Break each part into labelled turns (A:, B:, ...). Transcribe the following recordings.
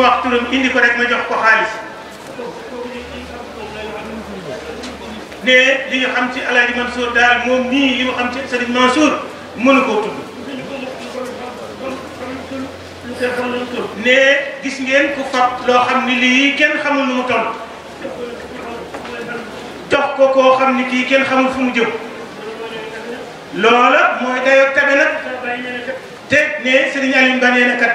A: wax turam indi ko rek ma jox ko xaalis ne li nga xam ci Alaaji Mansour daal moom nii li mu xam ci Serigne Mansour mënu koo tudd ne gis ngeen ku fab loo xam ni lii kenn xamul nu mu toll jox ko koo xam ni kii kenn xamul fu mu jëm loola mooy dayoo tabe nag te ne Serigne Alioune Ba nee na kat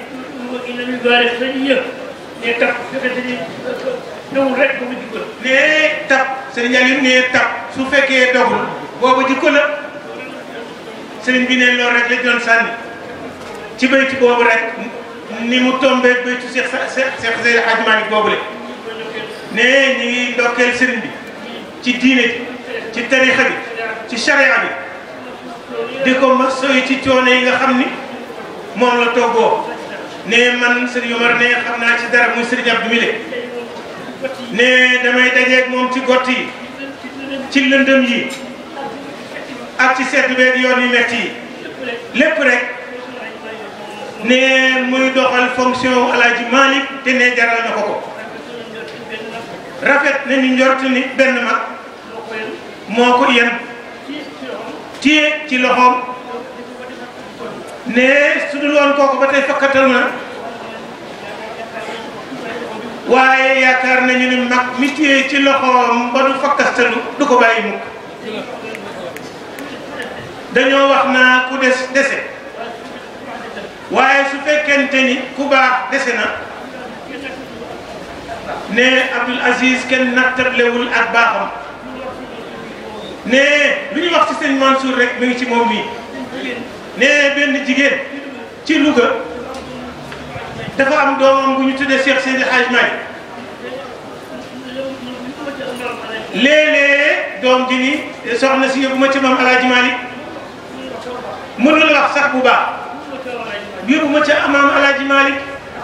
A: ne tab Serigne Alioune ne tab su fekkee dogul boobu jikko la Serigne bi ne loolu rek la doon sànni ci bayti boobu rek ni mu tombé baytu Cheikh Cheikh Cheikh Seydi Hadji Malick boobu le ne ñi ngi ndokkeel Serigne bi ci diine ji ci tarixa bi ci charia bi di ko ma soy ci coono yi nga xam ni moom la toggoo ne man Serigne Omar ne xam naa ci dara muy Serigne Abdou Mile ne damay dajeeg moom ci gott yi ci lëndëm yi ak ci sedd beeg yoon yu metti yi lépp rek ne muy doxal fonction Alaaji Malick te ne jaral na ko ko rafet na ni njort ni benn mag moo ko yem téye ci loxoom ne su dul woon kooku ba tey fakkatal na waaye yaakaar nañu ni mag mi téye ci loxoom ba du fakkastalu du ko bàyyi mukk dañoo wax naa ku des dese waaye su fekkente ni ku baax dese na ne Abdoul Aziz kenn nattablewul ak baaxam ne lu ñu wax ci sëñ Mansour rek mi ngi ci moom mii ne benn jigéen ci Louga dafa am doomam bu ñu tuddee Cheikh Seydi Hadj Malick léeg-léeg doom ji ni soxna si yóbbu ma ci maam Alaaji Malick mënul wax sax bu baax yóbbu ma ca maam Alaaji Malick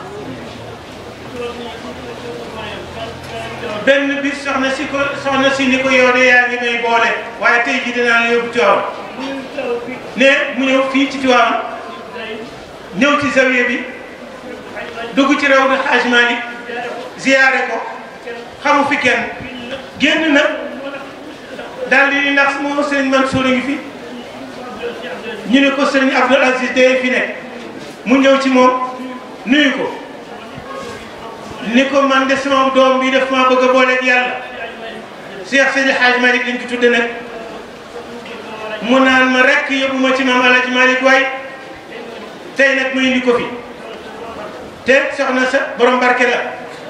A: benn bis soxna si ko soxna si ni ko yow de yaa ngi may boole waaye tey jii dinaa la yóbbu Tiwaawan ne mu ñëw fii ci Tiwaawan ñëw ci zawiya bi dugg ci raw bi Hadj Malick ziyaare ko xamu fi kenn génn na daal di ni ndax moo sëriñ Mansour a ngi fi ñu ne ko sëriñ Abdoul Aziz day fi nekk mu ñëw ci moom nuyu ko ni ko man de sama doom bi daf maa bëgg a booleeg yàlla Cheikh Seydi Hadj Malick lañ ko tudde nag mu naan ma rek yóbbu ma ci maam Alaaji Malick waay tey nag mu indi ko fi te soxna sa borom barke la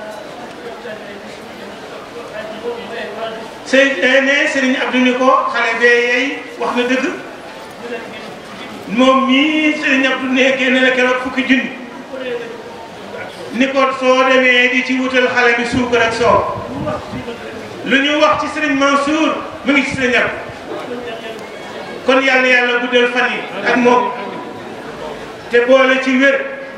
A: sëy ne Serigne Abdou ni ko xale bee yey wax na dëgg moom mii Serigne Abdou ne génne na keroog fukki junni ni ko soo demee di ci wutal xale bi suukar ak soow lu ñu wax ci Serigne Mansour mu ngi ci Serigne Abdou kon yàlla yàlla guddal fan yi ak moom te boole ci wér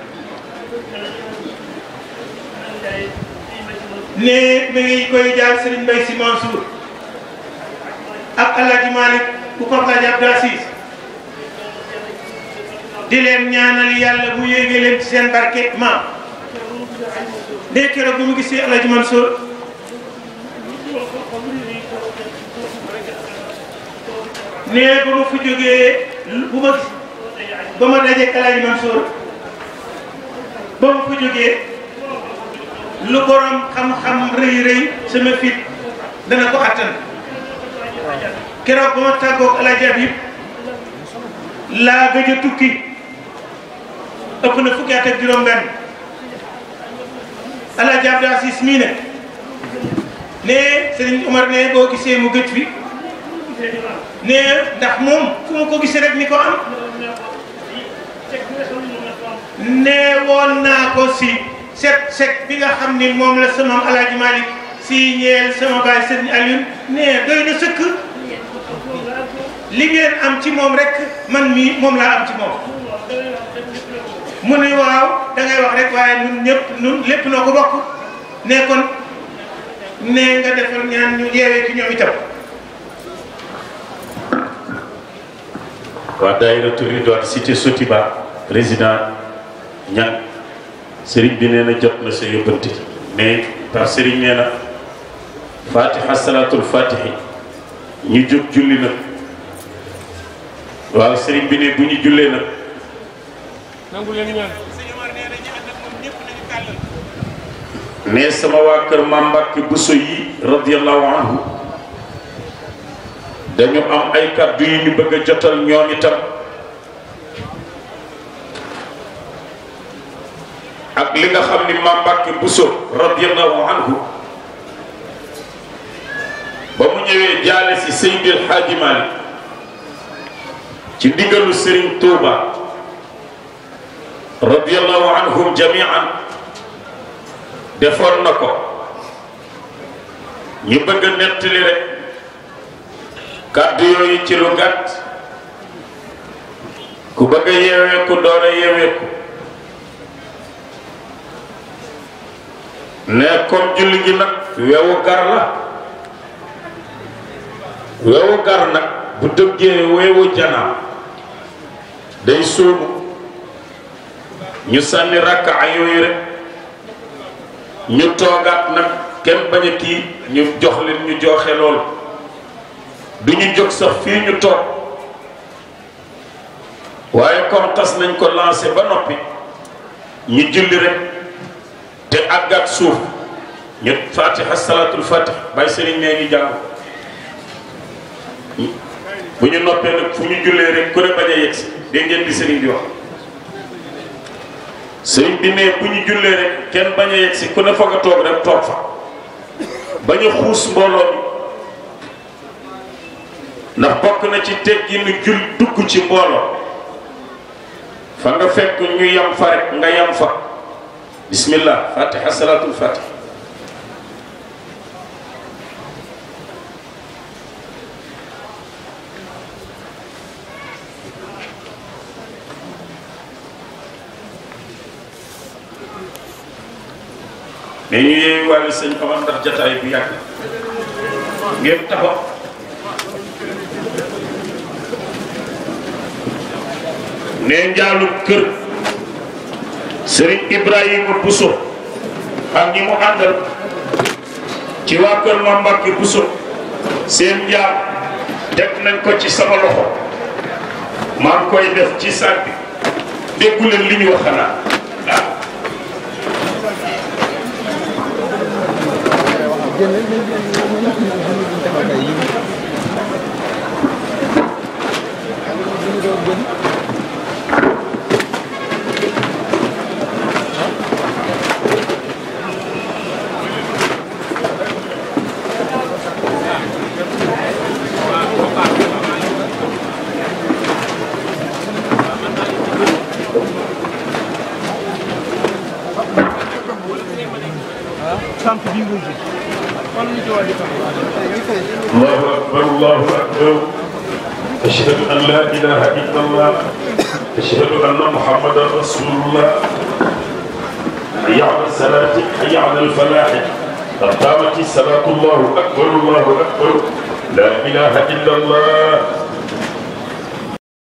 A: ne mi ngi koy jaar Serigne Mbaye Sy Mansour ak El Hadj Malick bu ko Hadj Abdou Aziz di leen ñaanal yàlla bu yéegee leen ci seen barke maam ne keroog bu mu gisee El Hadj Mansour ne ba ma fa jógee bu ma gis ba ma dajee El Hadj Mansour ba ma fa jógee lu borom xam-xam rëy rëy sama fit dana ko attan keroog ba ma tàggoog El Hadj Habib laa gëj a tukki ëpp na fukki at ak juróom-benn El Hadj Abdou Aziz mii ne ne Serigne Omar ne boo gisee mu gëj fi ne ndax moom fu mu ko gisee rek ni ko am ne woon naa ko si set set bi nga xam ni moom la sama El Hadj Malick si ñeel sama baay Serigne Alioune ne doy na sëkk li ngeen am ci moom rek man mii moom laa am ci moom mu ne waaw da ngay wax rek waaye ñun ñëpp ñun lépp noo ko bokk ne kon ne nga defal ñaan ñu yeewee ci ñoom itam.
B: waa daayira Ridwaan cité Sotiba président ñan sëriñ bi nee na jot na sa yóbbante mais par sëriñ nee na fatiha salaatul fatihi ñu jóg julli nag waaw sëriñ bi ne bu ñu jullee nag
C: nangu leen ñaan
B: ne sama waa kër Maam Mbàkke Buso yi radiyallahu anhu dañu am ay kàddu yu ñu bëgg a jotal ñoom itam ak li nga xam ni Maam Mbàkke Buso radiyallahu anhu ba mu ñëwee jaale si Seydil Hadji Malick ci ndigalu Serigne Touba radiyallahu anhum jamian defoon na ko ñu bëgg a nettali rek kàddu yooyu ci lu gàtt ku bëgg a yeeweeku doole yeeweeku ne comme julli gi nag wewu gar la wewu gar nag bu dëggee wewu janaa day suumu ñu sànni rakka yooyu rek ñu toogaat nag kenn bañ a kii ñu jox leen ñu joxe loolu du ñu jóg sax fii ñu toog waaye comme tas nañ ko lancé ba noppi ñu julli rek te àggat suuf ñu fatiha salaatul fatih bàyyi sëriñ nee ngi jàng bu ñu noppee nag fu ñu jullee rek ku ne bañ a yegg si dégg ngeen di sëriñ di wax sëriñ bi ne bu ñu jullee rek kenn bañ a yegg si ku ne fa nga toog rek toog fa bañ a xuus mbooloo mi ndax bokk na ci teggi nu jul dugg ci mbooloo fa nga fekk ñu yam fa rek nga yam fa bismillah fatiha salaatul fatih mais ñu yeewu wàllu sëñ Omar ndax jataay bu yàgg ngeen taxaw ne njaalu kër Serigne Ibrahima Bousso ak ñi mu àndal ci waa kër ma Mbàkke Bousso seen njaal teg nañ ko ci sama loxo maa ngi koy def ci sac bi déggu leen li ñu wax xanaa ah الله أكبر الله أكبر أشهد أن لا إله إلا الله أشهد أن محمدا رسول الله حي على الصلاة حي على الفلاح قد قامت الصلاة الله أكبر الله أكبر لا إله إلا الله